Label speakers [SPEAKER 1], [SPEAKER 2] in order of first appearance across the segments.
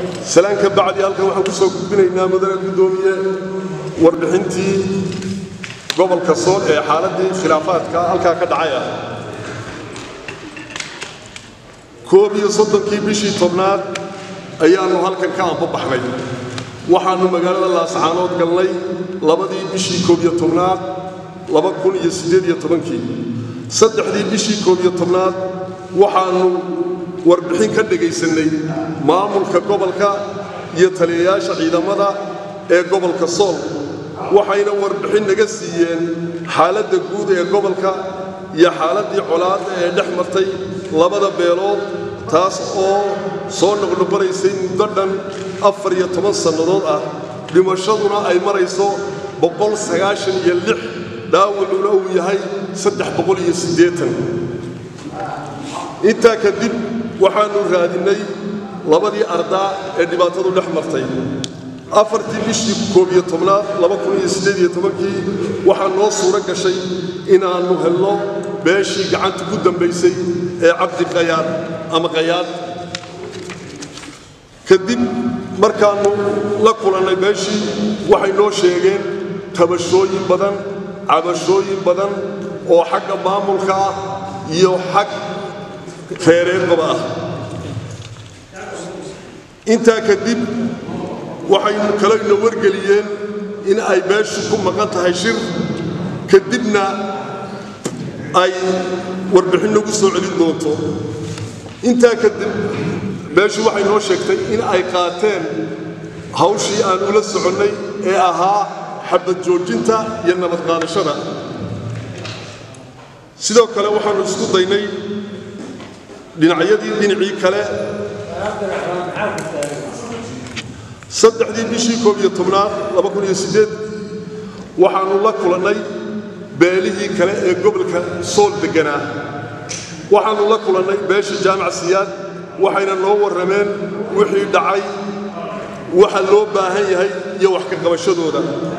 [SPEAKER 1] salaan ka bacdi halkan waxaan ku soo gudbinaynaa mudane guddoomiye warbixintii gobolka sool ee xaaladdii khilaafaadka halkaa ka dhacay ah koob iyo soddonkii bishii tobnaad ayaannu halkan ka ambabaxnay waxaannu magaalada laascaanood galnay labadii bishii koob iyo tobnaad laba kun iyo siddeed iyo tobankii saddexdii bishii koob iyo tobnaad waxaannu warbixin ka dhegaysannay maamulka gobolka iyo taliyayaasha ciidamada ee gobolka sool waxayna warbixin naga siiyeen xaaladda guud ee gobolka iyo xaaladdii colaadda ee dhex martay labada beelood taas oo soo noqnoqonaysay muddo dhan afar iyo toban sannadood ah dhimashaduna ay marayso boqol sagaashan iyo lix dhaawacuna uu yahay saddex boqol iyo siddeetan intaa kadib waxaannu raadinnay labadii ardaa ee dhibaatadu dhex martay afartii bishii koob iyo tobnaad laba kun iyo siddeed iyo tobankii waxaa noo suuro gashay inaannu helno beeshii gacanta ku dambaysay ee cabdi qayaad ama qayaad kadib markaannu la kulannay beeshii waxay noo sheegeen tabashooyin badan cabashooyin badan oo xagga maamulka ah iyo xag reereedbaba ah intaa kadib waxay kaleyna wargeliyeen in ay beeshu ku maqan tahay shir kadibna ay warbixin nagu soo celin doonto intaa kadib beeshu waxay noo sheegtay in ay qaateen hawshii aan ula soconnay ee ahaa xabad joojinta iyo nabad qaadashada sidoo kale waxaannu isku daynay dhinacyadii dhinacii kale saddexdii bishii koob iyo tobnaad laba kun iyo siddeed waxaannu la kulannay beelihii kale ee gobolka sool degganaa waxaannu la kulannay beesha jaamac siyaad waxayna noo warrameen wixii dhacay waxa loo baahan yahay iyo wax ka qabashadooda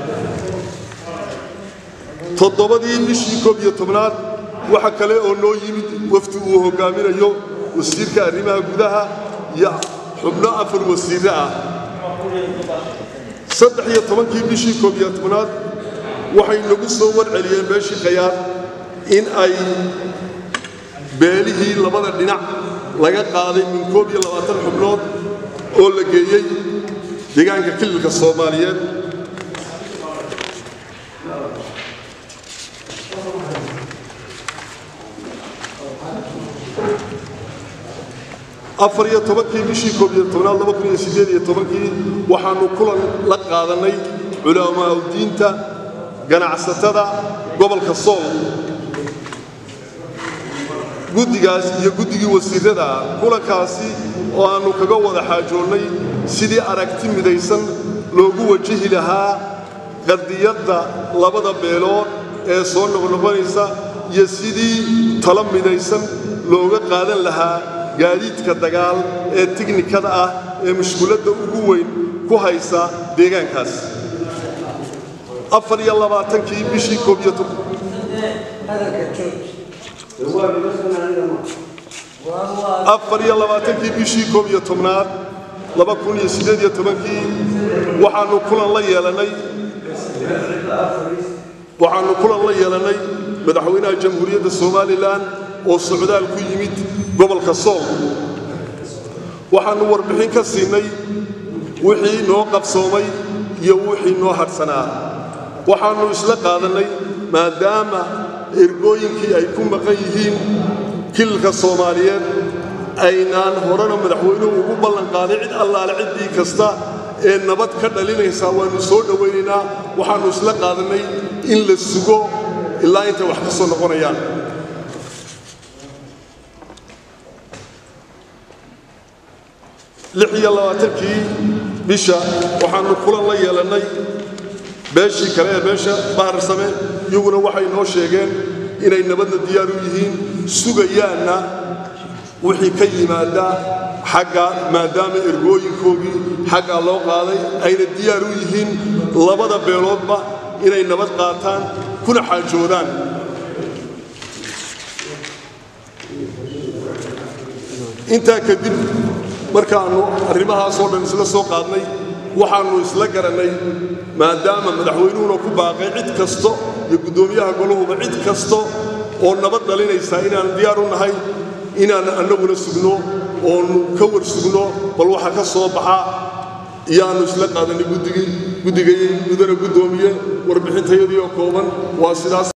[SPEAKER 1] toddobadii bishii koob iyo tobnaad waxa kale oo noo yimid wafdi uu hoggaaminayo wasiirka arrimaha gudaha iyo xubno afar wasiirre ah saddex iyo tobankii bishii koob iyo tobnaad waxay nagu soo warceliyeen beeshii khayaar in ay beelihii labada dhinac laga qaaday min koob iyo labaatan xubnood oo la geeyey deegaanka kililka soomaaliyeed afar iyo tobankii bishii koob iyo tobnaad laba kun iyo siddeed iyo tobankii waxaannu kulan la qaadannay culamaaudiinta ganacsatada gobolka sool guddigaas iyo guddigii wasiirrada kulankaasi oo aannu kaga wada xaajoonnay sidii aragti midaysan loogu wajihi lahaa qadiyadda labada beelood ee soo noqnoqonaysa iyo sidii talo midaysan looga qaadan lahaa gaadiidka dagaal ee tiknikada ah ee mushkuladda ugu weyn ku haysa deegaankaas afar iyo labaatankii bishii koob iyo afar iyo labaatankii bishii koob iyo tobnaad laba kun iyo siddeed iyo tobankii waxaannu kulan la yeelannay waxaannu kulan la yeelannay madaxweynaha jamhuuriyadda somalilan oo socdaal ku yimid gobolka sool waxaannu warbixin ka siinay wixii noo qabsoomay iyo wixii noo hadhsanaa waxaannu isla qaadannay maadaama ergooyinkii ay ku maqan yihiin kililka soomaaliyeed aynaan horena madaxweynuhu ugu ballanqaaday cid allaale ciddii kasta ee nabad ka dhalinaysaa waannu soo dhowaynaynaa waxaannu isla qaadannay in la sugo ilaa intay wax ka soo noqonayaan lix iyo labaatankii bisha waxaannu kulan la yeelannay beeshii kale ee beesha baharsame iyaguna waxay noo sheegeen inay nabadna diyaar u yihiin sugayaanna wixii ka yimaada xagga maadaama ergooyinkoogii xaggaa loo qaaday ayna diyaar u yihiin labada beeloodba inay nabad qaataan kuna xaajoodaan intaa kadib markaannu arrimahaasoo dhan isla soo qaadnay waxaannu isla garannay maadaama madaxweynuhuna ku baaqay cid kasto iyo guddoomiyaha golahuba cid kasto oo nabad dhalinaysa inaan diyaar u nahay inaan annaguna sugno oonu ka war sugno bal waxa ka soo baxa iyaannu isla qaadanay guddigii guddigay mudana guddoomiye warbixintayadii oo kooban waa sidaas